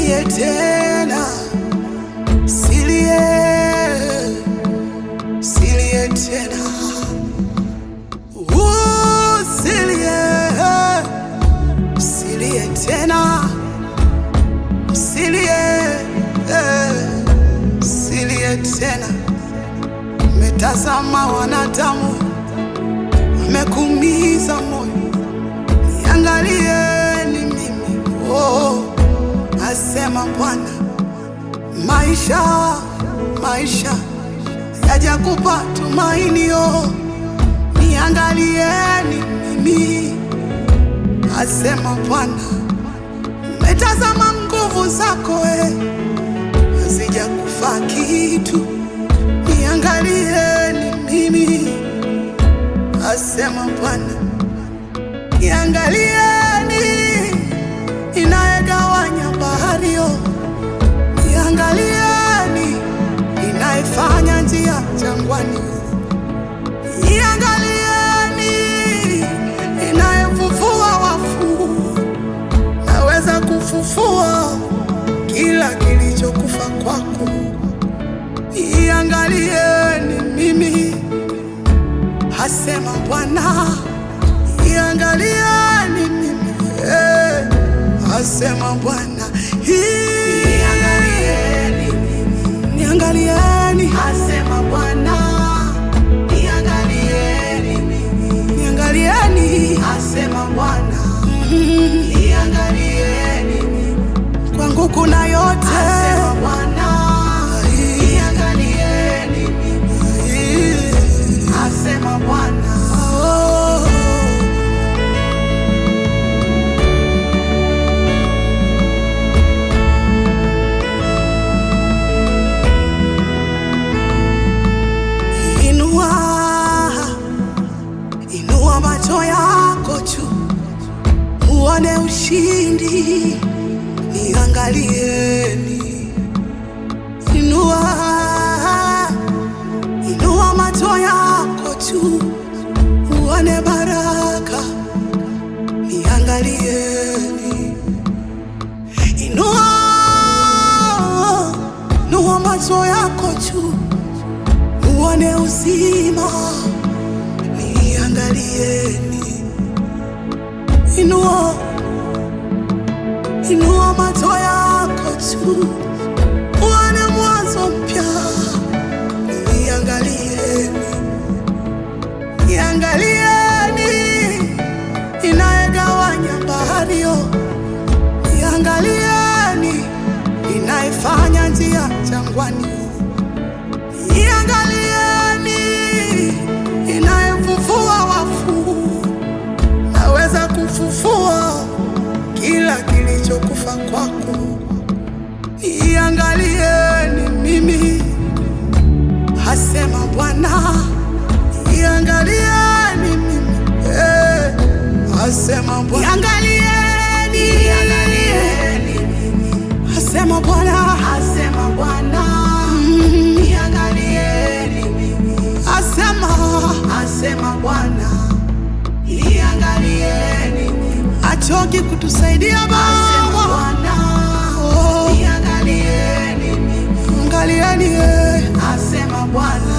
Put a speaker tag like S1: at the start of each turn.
S1: Silie tena, silie, silie tena, Uh, silie, silie tena, silie, silie tena. Metazama wanadamu wamekuumiza moyo, niangalieni mimi, oh, asema Bwana. Maisha, maisha yajakupa tumainio, niangalieni mimi, asema Bwana. Metazama nguvu zako we, hazijakufa kitu, niangalieni mimi, asema Bwana. Niangalieni inayegawanya bahari yo, niangalieni inayefanya njia jangwani, niangalieni inayefufua wafu, naweza kufufua kila kilichokufa kwako. Niangalieni mimi, hasema Bwana. Niangalieni mimi, eh, asema Bwana. Niangalieni mimi, niangalieni, asema Bwana. Niangalieni mimi, niangalieni, asema Bwana. Mm, Niangalieni mimi, kwangu kuna yote, asema Bwana. Niangalieni mimi, asema Bwana. Oh. Inua, inua macho yako juu, uone ushindi, niangalieni. Inua, inua macho yako juu, uone baraka, niangalieni. Inua, inua macho yako juu uone uzima, niangalieni. Inua, inua macho yako juu, uone mwanzo mpya, niangalieni. Niangalieni inayegawanya bahari yo, niangalieni inayefanya njia jangwani Iangalieni inayefufua wafu, naweza kufufua kila kilichokufa kwako. Iangalieni mimi, hasema Bwana. Iangalieni mimi, eh, hasema Bwana. Iangalieni, iangalieni Asema Bwana, asema Bwana, Mm. niangalieni mimi, asema, asema Bwana, niangalieni mimi, achoki kutusaidia Baba, Bwana, oh. niangalieni mimi, angalieni, eh. asema Bwana,